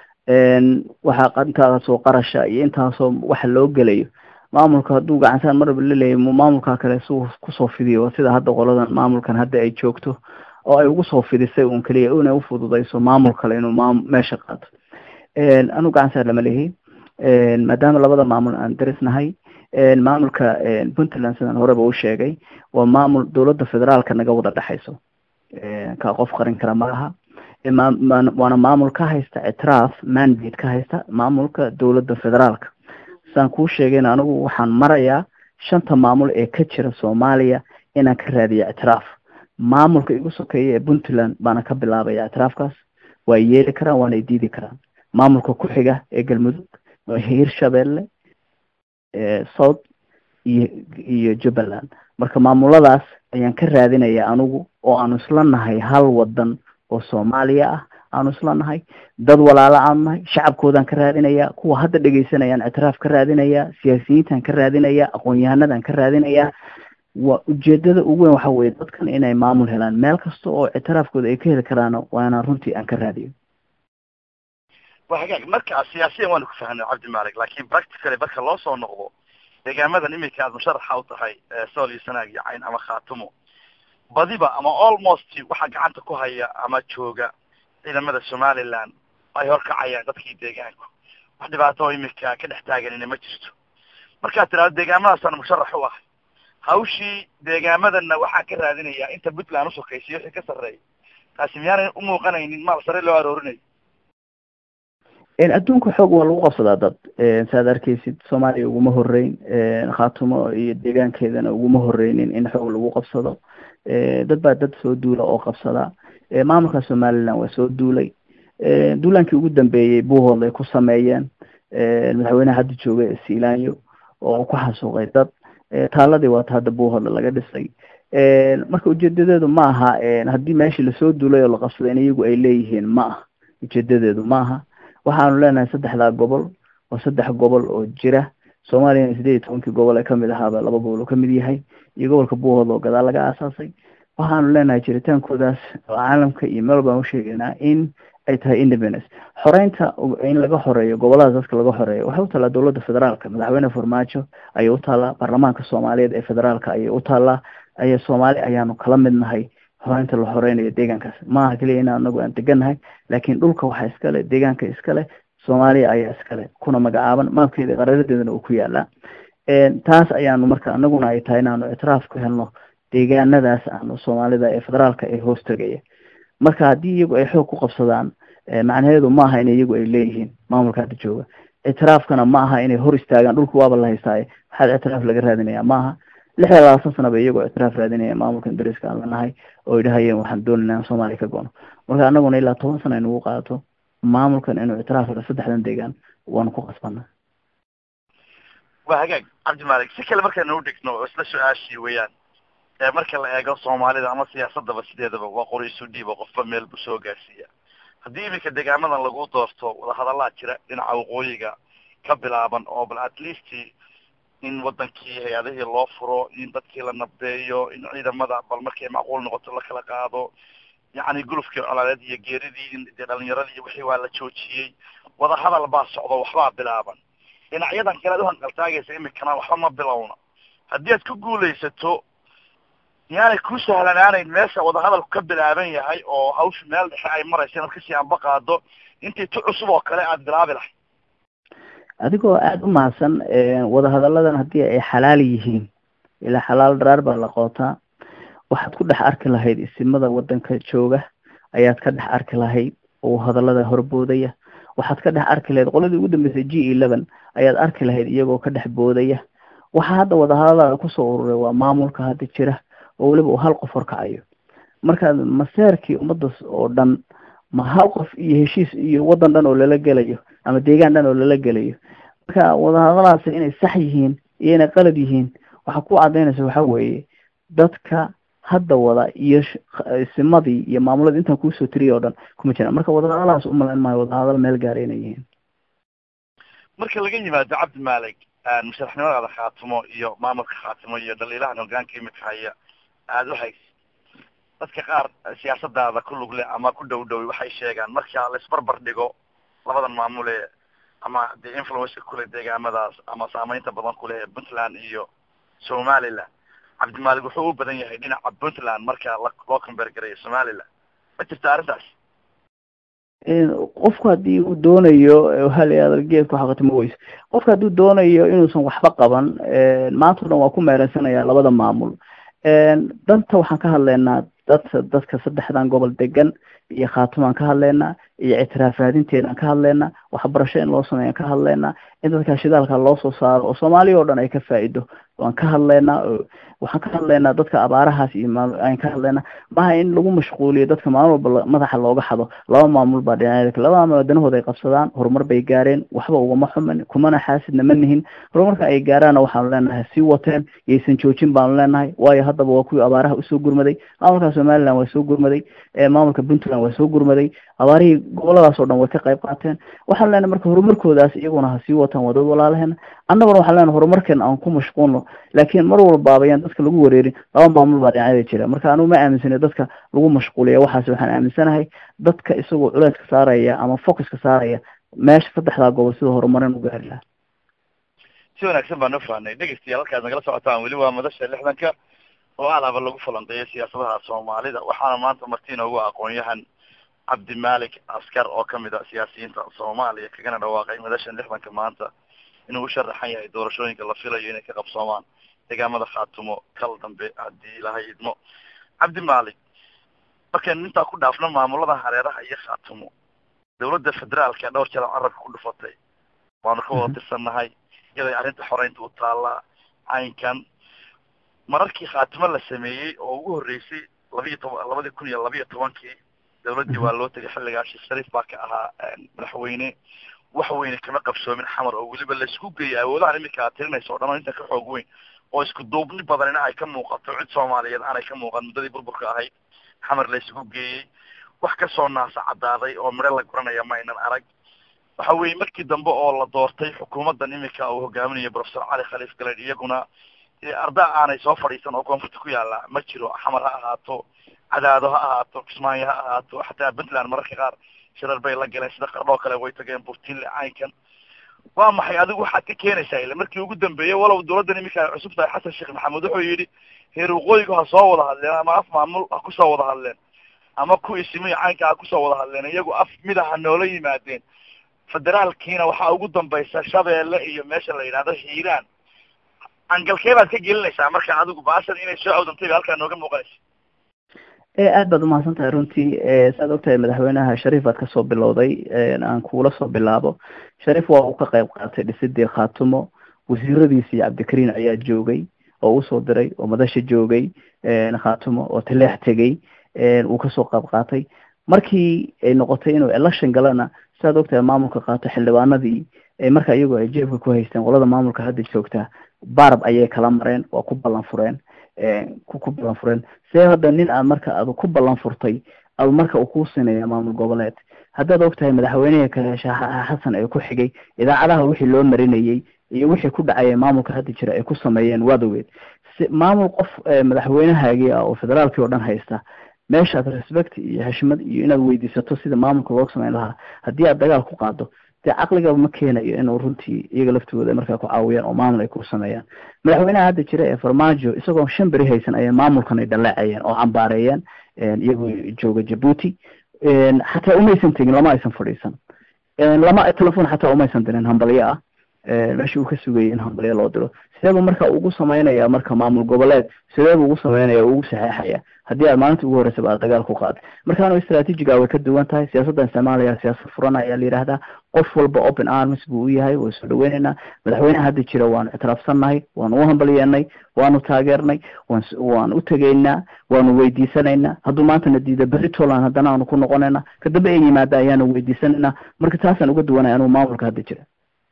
waxaa intaasoo qarasha iyo intaasoo waxa loo gelayo maamulka hadduu gacansaar marba laleeyahy maamulka kale si kusoo fidiyo sida hadda qoladan maamulkan hadda ay joogto oo ay ugu soo fidisay un keliya inay ufududayso maamul kale inuu maam meesha qaato anigu gacansaar lama lehi maadaama labada maamul aan darisnahay maamulka puntland sidaan horeba u sheegay waa maamul dowladda federaalka naga wada dhexayso ka qof qarin kara malaha waana maamul ka haysta ictiraaf mandate ka haysta maamulka dowladda federaalka saan kuu sheegayna anigu waxaan marayaa shanta maamul ee ka jira soomaaliya inaan ka raadiya ictiraaf maamulka igu sokeeya ee puntland baana ka bilaabaya ictiraafkaas waa yeeli karaan waana diidi karaan maamulka ku xiga ee galmudug hirshabelle south iyo iyo jubbaland marka maamuladaas ayaan ka raadinaya anigu oo aanu isla nahay hal wadan oo soomaaliya ah aanu isla nahay dad walaalo aanu nahay shacabkoodaan ka raadinaya kuwa hadda dhegeysanayaan ictiraaf ka raadinaya siyaasiyiintaan ka raadinaya aqoon-yahanadaan ka raadinaya waa ujeedada ugu weyn waxa weye dadkan inay maamul helaan meel kasta oo ictiraafkooda ay ka heli karaan waana runtii aan ka raadiyo wa hagaag marka siyaasiyan waanu ku fahanay cabdimaalik laakin practically marka loo soo noqdo deegaamadan iminka aad musharaxa u tahay sool iyo sanaag iyo cayn ama khaatumo badiba ama almost waxaa gacanta ku haya ama jooga ciidamada somaliland ay horkacayaan dadkii deegaanku wax dhibaato oo iminka ka dhex taaganina ma jirto markaad tirahdo deegaamadaasaan musharax u ahay hawshii deegaamadana waxaan ka raadinayaa inta puntland usokaysiyo wixii ka sarreeya taasi miyaanay umuuqanaynin maal sare loo aroorinayo adduunka xoog waa lagu qabsadaa dad saaad arkeysid soomaaliya uguma horeyn khaatumo iyo deegaankeedana uguma horeynin in xoog lagu qabsado dad baa dad soo duula oo qabsada maamulka somaliland waa soo duulay duulaankii ugu dambeeyey buuhood ay ku sameeyeen madaxweyneha hadda jooga ee sealanyo oo ku xasuuqay dad taaladii waata hadda buuhoodle laga dhisay marka ujeedadeedu ma aha haddii meeshii lasoo duulay oo la qabsaday in iyagu ay leeyihiin ma aha ujeedadeedu ma aha waxaanu leenahay saddexdaa gobol waa saddex gobol oo jira soomaaliyana sideed iyo tobankii gobol ee kamid ahaaba laba gobol uu kamid yahay iyo gobolka buuhood oo gadaal laga aasaasay waxaanu leenahay jiritaankoodaas caalamka iyo meel baan usheegaynaa in ay tahay independence xoreynta in laga xoreeyo goboladaas dadka laga xoreeyo waxay utaalaa dowladda federaalka madaxweyne farmaajo ayay utaalaa baarlamaanka soomaaliyeed ee federaalka ayay utaalaa aya soomaali ayaanu kala mid nahay xoreynta la xoreynayo deegaankaas maaha keliya in anagu aan degannahay laakiin dhulka waxaa iskale deegaanka iskale soomaaliya ayaa iskale kuna magacaaban maabkeeda qararadeedana uu ku yaalaa taas ayaanu marka anaguna ay tahay inaanu ictiraaf ku helno deegaanadaas aanu soomaalida ee federaalka ee hoos tegaya marka haddii iyagu ay xoog ku qabsadaan macnaheedu ma aha in iyagu ay leeyihiin maamulka hadda jooga ictiraafkana ma aha inay hor istaagaan dhulka waaba la haystaaye waxaad ictiraaf laga raadinaya maaha lix iyo labaatan sana ba iyagoo ictiraaf raadinaya maamulka ingiriiska aan lanahay oo ay dhahayeen waxaan doonayna in soomaaliya ka goono marka anaguna ilaa toban sana inugu qaato maamulkan inuu ictiraaf helo saddexdan deegaan waanu ku qasbana waa hagaag cabdimalik si kale markaynu u dhigno oo isla su-aashii weeyaan marka la eego soomaalida ama siyaasadaba sideedaba waa qori isu dhiiba qofba meel buu soo gaarsiiya haddii iminka deegaamadan lagu doorto wadahadallaa jira dhinaca waqooyiga ka bilaaban oo bal at least in wadankii hay-adihii loo furo in dadkii la nabdeeyo in ciidamada bal markay macquul noqoto la kala qaado yacni gulufkii colaaleed iyo geeridii in dee dhalinyaradii wixii waa la joojiyey wadahadal baa socdo waxbaa bilaaban dhinacyadan kale ad uhanqaltaagaysa imikana waxba ma bilowna haddii aad ku guulaysato yaanay ku sahlanaanayn meesha wadahadalku ka bilaaban yahay oo hawsha meel dhexe ay maraysa inaad kasii anba qaado intii tu cusub oo kale aada bilaabi lahay adigoo aada u mahadsan wadahadalladan haddii ay xalaal yihiin ilaa xalaal dharaar baa la qootaa waxaad ku dhex arki lahayd isimada wadanka jooga ayaad ka dhex arki lahayd oo hadallada horboodaya waxaad ka dhex arki lahayd qoladii ugu dambeysay g eleven ayaad arki lahayd iyagoo ka dhex boodaya waxaa hadda wadahadallada kusoo ururay waa maamulka hadda jira oo weliba uu hal qof horkacayo marka maseerkii ummaddas oo dhan ma hal qof iyo heshiis iyo waddan dhan oo lala gelayo ama deegaan dhan oo lala gelayo marka wadahadalaasi inay sax yihiin iyo inay qalad yihiin waxaa ku cadaynaysa waxa weeye dadka hadda wada iyo simadii iyo maamuladii intaan kuusoo tiriya oo dhan kuma jiraan marka wadahadalahaas umalayn maayo wadahadal meel gaara inay yihiin marka laga yimaado cabdi maalig musharaxnimadaada khaatimo iyo maamulka khaatimo iyo dhaliilahan hogaanka imika haya aada u haysa dadka qaar siyaasadaada ku lugle ama ku dhow dhow waxay sheegaan marka laisbarbar dhigo labadan maamule ama dee influenca kule deegaamadaas ama saameynta badan kuleh ee puntland iyo somaliland cabdimaalig wuxuu u badan yahay dhinaca puntland marka loo combeer garayo somaliland ma jirta arrintaas qofku haddii uu doonayo hal geedku xaqatimo weyse qofka hadduu doonayo inuusan waxba qaban maanta o dhan waa ku meereysanaya labada maamul danta waxaan ka hadlaynaa dadka dadka saddexdan gobol degan iyo khaatimaan ka hadlaynaa iyo ictiraaf raadinteedaan ka hadlaynaa waxbarasho in loo sameeyaan ka hadlaynaa in dadka shidaalka loo soo saaro oo soomaaliya oo dhan ay ka faa'ido waan ka hadlaynaa waxaan ka hadlaynaa dadka abaarahaas iyo aan ka hadlaynaa maaha in lagu mashquuliyo dadka maalin walba madaxa looga xado laba maamul baa dhinacyada laba maamul danahooda ay qabsadaan horumar bay gaareen waxba ugama xumin kumana xaasidna ma nihin horumarka ay gaaraana waxaanu leenahay sii wateen yaysan joojin baanu leenahay waayo haddaba waa kuwii abaaraha usoo gurmaday maamulka somaliland waa soo gurmaday maamulka puntland waa soo gurmaday abaarihii goboladaas oo dhan way ka qayb qaateen waxaan leenahay marka horumarkoodaas iyaguna ha sii wataan waa dad walaalaheena annaguna waxaan leenahay horumarkeena aan ku mashquulno laakiin mar walbaaba ayaan dadka lagu wareerin laba maamul baa dhinacyada jira marka anugu ma aaminsana dadka lagu mashquuliya waxaas waxaan aaminsanahay dadka isagoo culeeska saaraya ama focuska saaraya meesha saddexdaa gobol sida horumarin u gaari lahaa si wanaagsan baan u fahnay dhegeystayaal halkaad nagala socotaan weli waa madasha lixdanka oo alaaba lagu falanqeeyo siyaasadaha soomaalida waxaana maanta marti inoogu aqoon-yahan cabdimalik askar oo kamid a siyaasiyiinta soomaaliya kagana dhawaaqay madashan lixdanka maanta inuu u sharaxan yahay doorashooyinka la filayo inay ka qabsoomaan deegaamada khaatumo kal dambe haddii ilahay idmo cabdi malik markaynu intaa ku dhaafno maamulada hareeraha iyo khaatumo dawladda federaalka dhowr jeer carabka ku dhufatay waanu ka wada tirsannahay iyaday arrinta xoreynta u taallaa caynkan mararkii khaatimo la sameeyey oo ugu horreysay labiiyo toban labadii kun iyo labiiyo tobankii dawladdii waa loo tegay xilligaa sheekh shariif baa ka ahaa madaxweyne wax weyne kama qabsoomin xamar oo weliba laisku geeyay awoodahan iminka aad tirinaysa o dhan oo intan ka xoog weyn oo isku duubni badanina ay ka muuqato cid soomaaliyeed aanay ka muuqan muddadii burburka ahayd xamar la isugu geeyey wax kasoo naasa caddaaday oo midho la guranaya ma aynan arag waxa weeye markii dambe oo la doortay xukuumaddan iminka uu hogaaminayo professor cali khaliif galeed iyaguna arda aanay soo fadhiisan oo koonfurta ku yaalla ma jiro xamar ha ahaato cadaado ha ahaato kismaayo ha ahaato xataa puntland mararka qaar shirar bay la galeen sida qardhoo kale way tageen burtinle caynkan waa maxay adigu waxaad ka keenaysaa ile markii ugu dambeeyey walow dawladdan iminka ay cusub tahay xasan sheekh maxamuud wuxuu yidhi heer waqooyigu ha soo wada hadleen ama af maamul ha kusoo wada hadleen ama ku isimiyo caynka ha kusoo wada hadleen iyagu af mida ha noola yimaadeen federaalkiina waxaa ugu dambaysa shabeelle iyo meesha la yidhahdo hiiraan angalkee baad ka gelinaysaa marka adigu baashan inay soo awdantay ba halkaa nooga muuqanaysa aad baad umahadsan tahay runtii saad ogtahay madaxweynaha shariif aad kasoo bilowday aan kuula soo bilaabo shariif waa uu ka qayb qaatay dhisidii khaatumo wasiiradiisi iyo cabdikariin ayaa joogay oo usoo diray oo madasha joogay khaatumo oo taleex tegey uu kasoo qayb qaatay markii ay noqotay inuu election galana sidaad ogtahay maamulka qaato xildhibaanadii marka iyagoo ay jeebka ku haysteen qolada maamulka hadda joogtaa barab ayay kala mareen waa ku ballan fureen ku ballan fureen see hadda nin aad marka aad ku ballan furtay ad marka uu kuu sinaya maamul goboleed haddaad ogtahay madaxweynihii kale xasan ee ku xigay idaacadaha wixii loo marinayey iyo wixii ku dhacaya maamulka hadda jira ay ku sameeyeen waad ogeed maamul qof madaxweynahaagii ah oo federaalkii oo dhan haysta meeshaad respect iyo heshmad iyo inaad weydiisato sida maamulka loo samayn lahaa haddii aad dagaal ku qaado dee caqligaba ma keenayo inuu runtii iyaga laftooda markaa ku caawiyaan oo maamul ay ku sameeyaan madaxweynaha hadda jira ee farmaajo isagoo shan beri haysan ayay maamulkan ay dhaleecayeen oo cambaareeyeen iyagoo jooga jabuuti xataa umaysan tegin lama aysan fadhiisan lama telefon xataa umaysan dirin hambalyo ah meesha uu ka sugayay in hambalyo loo diro sideebu marka ugu sameynaya marka maamul goboleed sideebu ugu sameynaya ugu saxeexaya haddii aad maalinta ugu horreysaba aad dagaal ku qaaday markaanu istraatijiga way ka duwan tahay siyaasaddan isticmaalaya siyaasad furan ayaa la yidhaahdaa qof walba open arms buu u yahay waa soo dhaweyneynaa madaxweyneha hadda jira waanu ictiraafsannahay waanu u hambalyeennay waanu taageernay waan waan u tegaynaa waanu weydiisanaynaa hadduu maantana diida berri toland haddana aanu ku noqonaynaa kadambe ay yimaada ayaanu weydiisanaynaa marka taasaan uga duwanay anuu maamulka hadda jira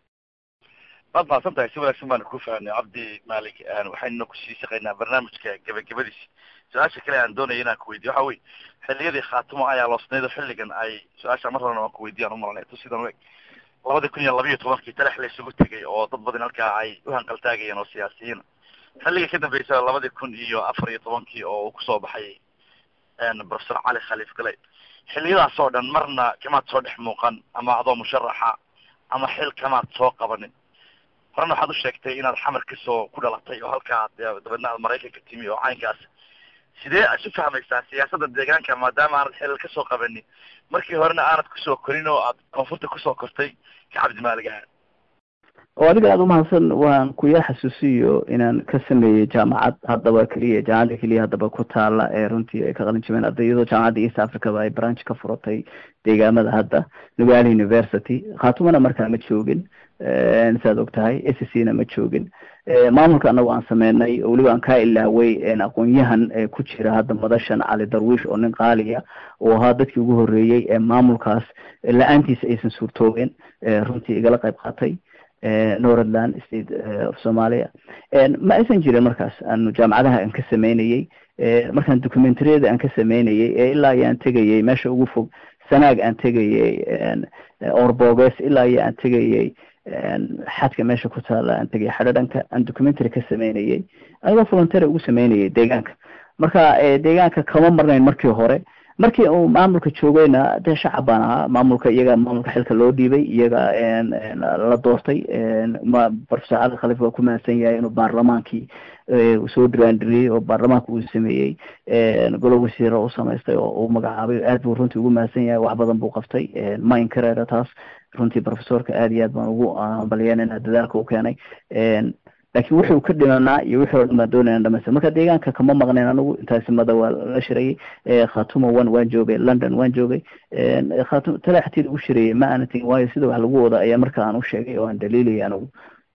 waad mahadsan tahay si wanaagsan baanu ku fahanay cabdi malik waxaynu kusii shaqaynaa barnaamijka gebagabadiisa su-aasha kale aan doonaya inaan kuweydiyo waxa wey xilliyadii khaatimo ayaa loosnaydo xilligan ay su-aasha mar horena waan kuweydiyan umalanay tu sidan u eg labadii kun iyo labayo tobankii talax la isugu tegay oo dad badan halkaa ay u hanqaltaagayeen oo siyaasiyiina xilligii ka dambeysa labadii kun iyo afar iyo tobankii oo uu kusoo baxay professor cali khaliif galey xilliyadaas oo dhan marna kamaad soo dhex muuqan ama adoo musharaxa ama xil kamaad soo qabanin horena waxaad u sheegtay inaad xamar kasoo ku dhalatay oo halkaa dabeedna aad maraykanka timi oo caynkaas sidee isu fahmaysaa siyaasadda deegaanka maadaama aanad xilal kasoo qabanin markii horena aanad kusoo korin oo aad koonfurta kusoo kortay ka cabdimaalig ahaan oo adiga aada umahadsan waan kuyaa xasuusiyo inaan ka sameeyey jaamacad haddaba keliya jaamacadda keliya haddaba ku taala ee runtii ay ka qalin jabeen arday iyadoo jaamacadda east africaba ay branch ka furatay deegaamada hadda nugaali university khaatumana markaa ma joogin saad og tahay s c na ma joogin maamulka anagu aan sameynay oo weliba aan kaa ilaaway aqoon-yahan ku jira hadda madashan cali darwiish oo nin qaaliya oo ahaa dadkii ugu horreeyey ee maamulkaas la-aantiisa aysan suurtoobeen runtii igala qayb qaatay northland state of somalia ma aysan jirin markaas aanu jaamacadaha aan ka sameynayey markaan documentariyada aan ka sameynayey ee ilaa iyo aan tegayey meesha ugu fog sanaag aan tegayey orboges ilaa iyo aan tegayey xadka meesha ku taala aan tegay xadhadhanka aan documentary ka sameynayey anigoo voluntary ugu sameynayay deegaanka marka deegaanka kama marnayn markii hore markii uu maamulka joogayna dee shacab baan ahaa maamulka iyaga maamulka xilka loo dhiibay iyaga la doortay professor cali khaliif waa ku mahadsan yahay inuu baarlamaankii soo diraandiriyey oo baarlamaanka uu sameeyey golo wasiiro u samaystay oo uu magacaabay aad buu runtii ugu mahadsan yahay wax badan buu qabtay ma inkareera taas runtii professorka aad iyo aad baan ugu hambalyeynayna dadaalka u keenay laakiin wuxuu ka dhimanaa iyo wixii o dhan baan doonayna dhamaystir marka deegaanka kama maqnayn anigu intaasimada waa la shirayay khatumo one waan joogay london waan joogay khatum talaxtii lagu shirayay ma aana tegin waayo sida wax lagu wada ayaa marka aan u sheegay oo aan daliilaya anigu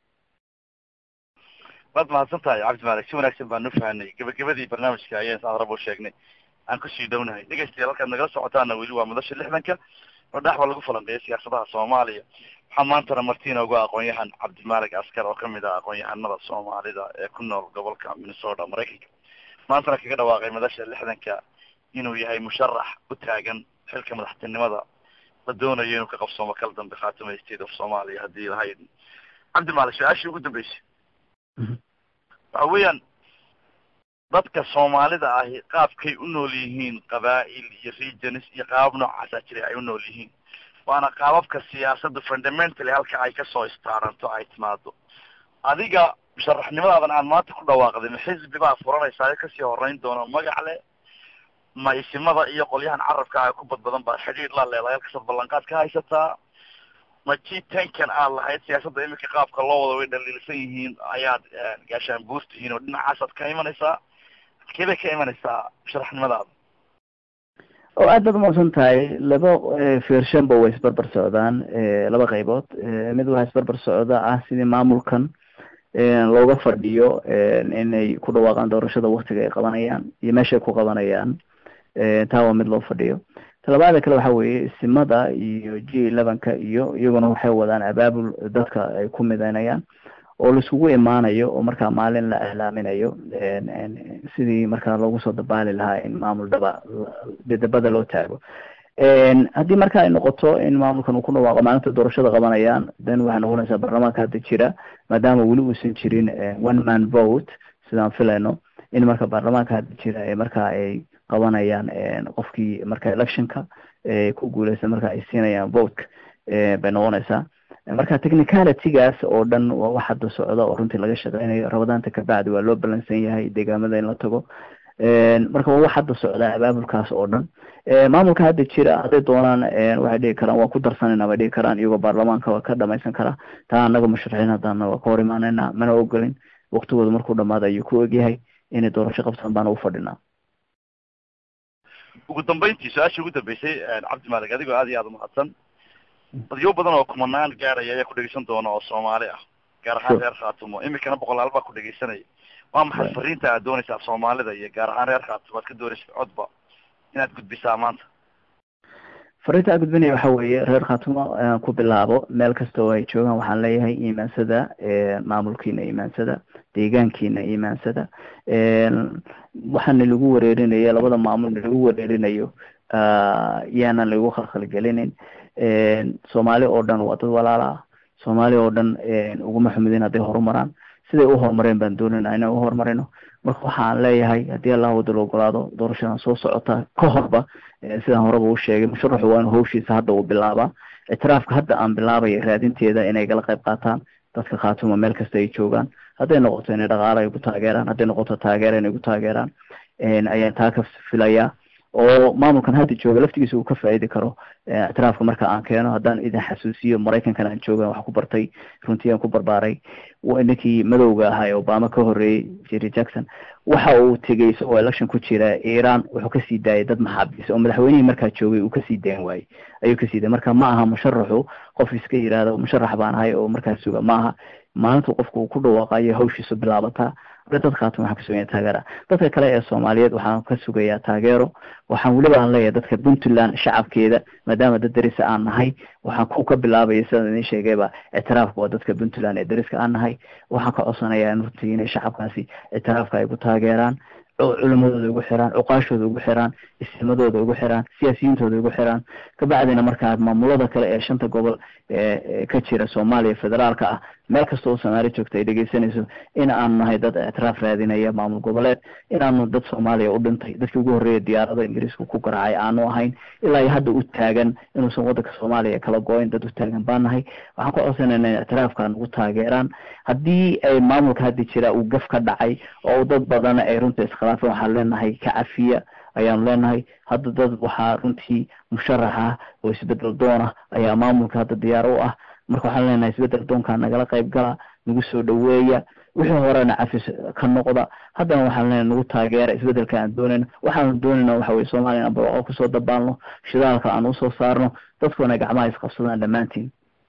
waad mahadsan tahay cabdimalik si wanaagsan baan u fahanay gebagabadii barnaamijka ayaan saad rabo sheegnay aan kusii dhownahay dhegeystayaal halkaad nagala socotaana weli waa madasha lixdanka oo dhaxba lagu falanqeeya siyaasadaha soomaaliya waxaa maantana martina uga aqoon-yahan cabdimaalig askar oo kamid ah aqoon-yahanada soomaalida ee ku nool gobolka minnesota maraykanka maantana kaga dhawaaqay madasha lixdanka inuu yahay musharax u taagan xilka madaxtinimada la doonayo inuu ka qabsoomo kala dambe khaatuma state of somalia haddii lahayd cabdimaalik su-aashii ugu dambeysay waxa weeyaan dadka soomaalida ahi qaabkay u nool yihiin qabaa'il iyo regions iyo qaabab noocaasaa jiray ay u nool yihiin waana qaababka siyaasadda fundamentally halka ay kasoo istaaranto ay timaado adiga musharaxnimadaadan aan maanta ku dhawaaqday ma xisbi baa furanaysaa kasii horeyn doono magac leh ma isimada iyo qolyahan carabka ah ku badbadan baad xidhiir la leedahay halkasaad ballanqaad ka haysataa ma g tenkan aad lahayd siyaasadda iminka qaabka loo wada way dhaliilsan yihiin ayaad gaashaan buur tihiin oo dhinacaasaad ka imanaysaa halkee bay ka imanaysaa musharaxnimadaada oo aad baad umaqsan tahay laba feershanba way isbarbar socdaan laba qaybood mid waxaa isbarbar socda ah sidii maamulkan looga fadhiyo inay ku dhawaaqaan doorashada waktiga ay qabanayaan iyo meesha ay ku qabanayaan taa waa mid loo fadhiyo talabaada kale waxa weeye isimada iyo g elevenka iyo iyaguna waxay wadaan abaabul dadka ay ku midaynayaan oo laiskugu imaanayo oo markaa maalin la iclaaminayo sidii markaa loogu soo dabaali lahaa in maamul daba dabada loo taago haddii marka ay noqoto in maamulkan uu ku dhawaaqo maalinta doorashada qabanayaan then waxay noqonaysaa baarlamaanka hadda jira maadaama weli uusan jirin one man vote sidaan filayno in marka baarlamaanka hadda jira ee marka ay qabanayaan qofkii marka electionka ku guuleysta marka ay siinayaan votka bay noqonaysaa marka technicalitygaas oo dhan waa wax hadda socda oo runtii laga shaqeynayo rabadaanta kabacdi waa loo balansan yahay deegaamada in la tago marka waa wax hadda socda abaabulkaas oo dhan maamulka hadda jira hadday doonaan waxay dhihi karaan waa ku darsanayna bay dhihi karaan iyagoo baarlamaanka waa ka dhamaysan karaa taa anaga musharaxiin haddana waa ka hor imaanayna mana ogolin waktigooda markuu dhamaado ayuu ku egyahay inay doorasho qabtaan baana ufadhinaa ugu dambeyntii su-aashii ugu dambeysay cabdi maalig adigoo aad iyo aada umahadsan dadyo badan oo kumanaan gaaraya ayaa ku dhegeysan doona oo soomaali ah gaar ahaan reer khaatumo imikana boqolaal baa ku dhegeysanaya waa maxay fariinta aad doonaysaa soomaalida iyo gaar ahaan reer khaatumo aad ka doonaysa codba inaad gudbisaa maanta fariinta aan gudbinaya waxa weeye reer khaatumo ku bilaabo meel kasta oo ay joogaan waxaan leeyahay iimaansada maamulkiina iimaansada deegaankiina iimaansada waxaana lagu wareerinayo labada maamul lagu wareerinayo yaanan lagu khalkhalgelinin soomaali oo dhan waa dad walaala ah soomaali oo dhan uguma xumidin hadday horumaraan siday u horumareen baan doonayna inaan u horumarino marka waxaan leeyahay haddii allah wada la ogolaado doorashadan soo socota ka horba sidaan horeba u sheegay musharaxu waa inu hawshiisa hadda uu bilaabaa ictiraafka hadda aan bilaabaya raadinteeda inay gala qayb qaataan dadka khaatuma meel kasta ay joogaan hadday noqoto inay dhaqaalo ay ku taageeraan hadday noqoto taageera inay ku taageeraan ayaan taa ka filayaa oo maamulkan hadda jooga laftigiisa uu ka faa'iidi karo ictiraafka marka aan keeno haddaan idin xasuusiyo maraykankan aan jooga wax ku bartay runtii aan ku barbaaray ninkii madowga ahaa ee obama ka horreeyey jerry jackson waxa uu tegey isagoo election ku jira iran wuxuu kasii daayay dad maxaabiis oo madaxweynihii markaa joogay uu kasii dayn waayey ayuu kasii daayay marka ma aha musharaxu qof iska yihahdo musharax baan ahay oo markaa suga ma aha maalintu qofku uu ku dhawaaqayo hawshiisu bilaabataa dad khaatuma waxaan ka sugaya taageera dadka kale ee soomaaliyeed waxaan ka sugayaa taageero waxaan weliba aan leeyahay dadka puntland shacabkeeda maadaama dad derisa aan nahay waxaan ku ka bilaabaya sidaan idin sheegayba ictiraafka waa dadka puntland ee deriska aan nahay waxaan ka codsanayaa runtii inay shacabkaasi ictiraafka ay ku taageeraan culimadooda ugu xiraan cuqaashooda ugu xiraan isimadooda ugu xiraan siyaasiyiintooda ugu xiraan kabacdina markaa maamulada kale ee shanta gobol ee ka jira soomaaliya federaalka ah meel kasta oo soomaali joogta ay dhegeysanayso in aanu nahay dad ictiraaf raadinaya maamul goboleed inaanu dad soomaaliya u dhintay dadkii ugu horreeya diyaarada ingiriiska ku garaacay aanu ahayn ilaa iyo hadda u taagan inuusan waddanka soomaaliya kala go-in dad u taagan baan nahay waxaan ku codsanayna in ictiraafka nagu taageeraan haddii ay maamulka hadda jira uu gaf ka dhacay oo dad badan ay runta iskhilaafeen waxaan leenahay ka cafiya ayaanu leenahay hadda dad waxaa runtii musharax ah oo isbedel doona ayaa maamulka hadda diyaar u ah marka waxaan leenahay isbedel doonkaa nagala qayb gala nagu soo dhaweeya wixii horena cafis ka noqda haddana waxaan leenahay nagu taageera isbedelka aan doonayno waxaanu doonayna waxa weye soomaaliya aan barwaaqo kusoo dabaalno shidaalka aan usoo saarno dadkuna gacmaha isqabsadaan dhammaantiin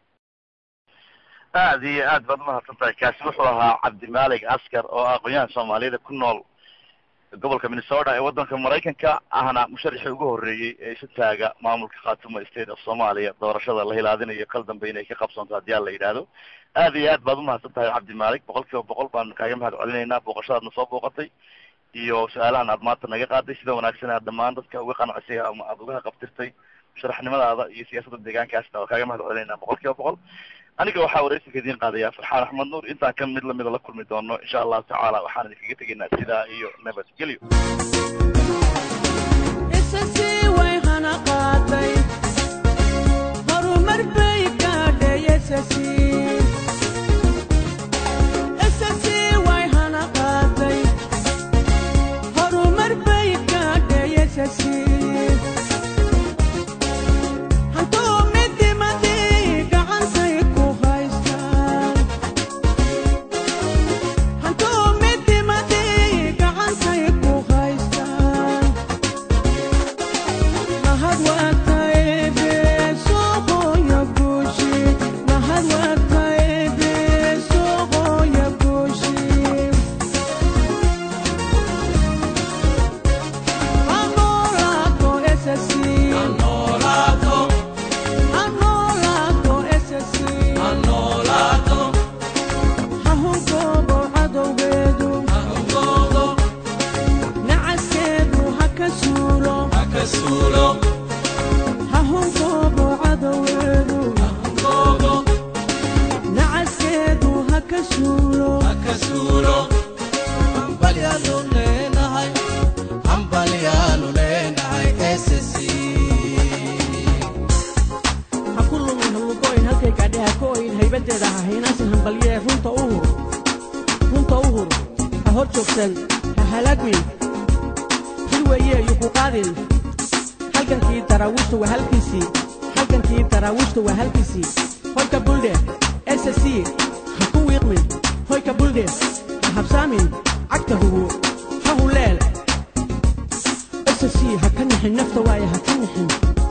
aad iyo aad baad umahadsan tahay kaasi wuxuu ahaa cabdimaalig askar oo ah aqoon-yahan soomaaliyada ku nool gobolka minnesota ee waddanka maraykanka ahna musharaxii ugu horreeyey ee isu taaga maamulka khaatumo state of somalia doorashada la hilaadinayo kal dambe inay ka qabsanto haddii aan la yidhaahdo aad iyo aad baad umahadsan tahay cabdimaalig boqol kiiba boqol baan kaaga mahad celinaynaa booqashadaadna soo booqatay iyo su-aalahan aad maanta naga qaaday sida wanaagsan aad dhammaan dadka uga qancisay ama aada uga qabtirtay sharaxnimadaada iyo siyaasadda deegaankaasna waa kaaga mahad celinayna boqol kiiba boqol aniga waxaa wareysiga idiin qaadaya farxaan axmed nuur intaan kan mid lamida la kulmi doono insha allahu tacaala waxaan idinkaga tegaynaa sidaa iyo nabadgelyo way hana qaaday horumar bay gaadhay way hana qaaday horumar bay gaadhay hantuu midimadii gacantay ku haystaan hantuu midimadii gacantay ku haystaan mahad waataybe soqoya guushi mahad waataybe soqoya guushi hanolato esasi hanolato esasi hahunkobo cadowgeedu nacaskeedu ha ka suulo hahunkobo cadowgeedu nacaskeedu ha ka suulo ha ku lumin hawlugoyn halkay gaadhe ha ka oyin haybadeeda ha haynaasin hambalyee runta u hur runta u hur ha hor joogsan ha halaagmin hil weeye iyo ku qaadin halgankii daraawiishta waa halkiisii halgankii daraawiishta waa halkiisii hoyka buldhe ssc ha ku wiiqmin hoyka buldhe ha habsaamin cagta hugo ha huleel ssc ha ka nixin nafta waaye ha ka nixin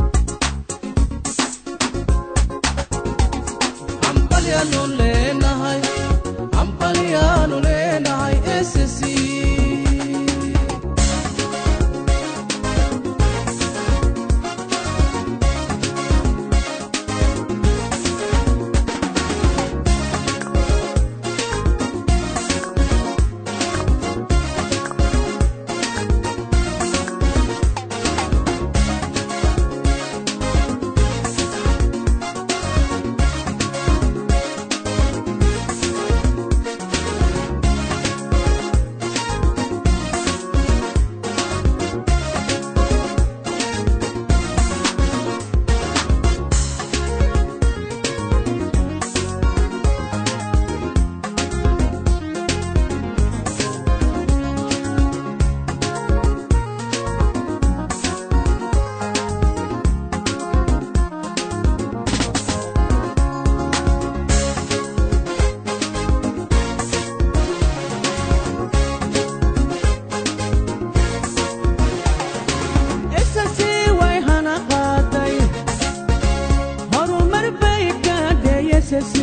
ssc way hana qaaday horumar bay gaadhay ssc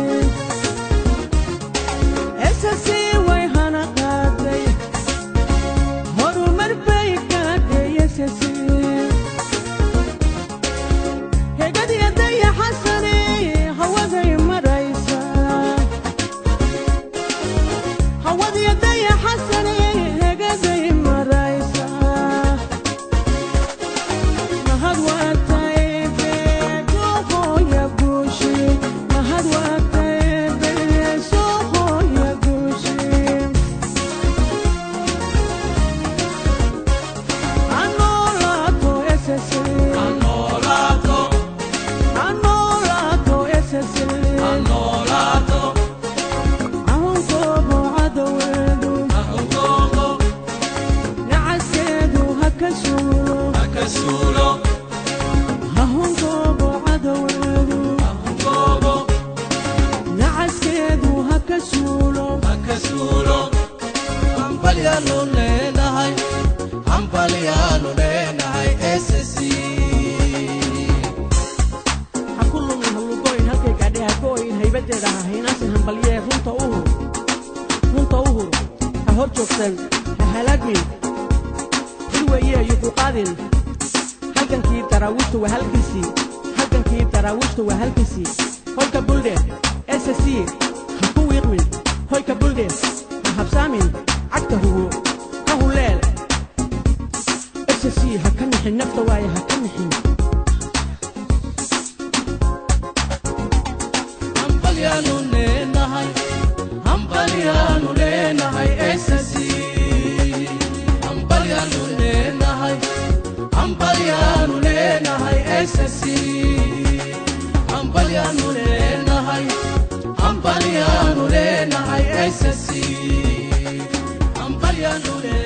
ssc way hana qaaday horumar bay gaadhay ssc hegadiya dayaxasani hawaday maraysaa hawadiya dayaxasani hegaday maraysaa mahad waataybe soqoya guushi mahad waataybe soqoya guushi anolato ssc anolato ssc ahunkobo cadoweedu nacaskeedu ha ka suulo hahunkobo cadoweedu nacaskeedu ha ka suulo ha ku lumin hawlugoyn halkay gaadhe ha ka oyin haybadeeda ha haynaasin hambalyee runta u hur runta u hur ha hor joogsan ha halaagmin hil weeye iyo ku qaadin halgankii daraawiishta waa halkiisii halgankii daraawiishta waa halkiisii hoyka buldhe ssc ha ku wiiqmin hoyka buldhe ha habsaamin cagta hugo ha huleel ssc ha ka nixin nafta waaye ha ka nixin SSC hambalyaanu leenahay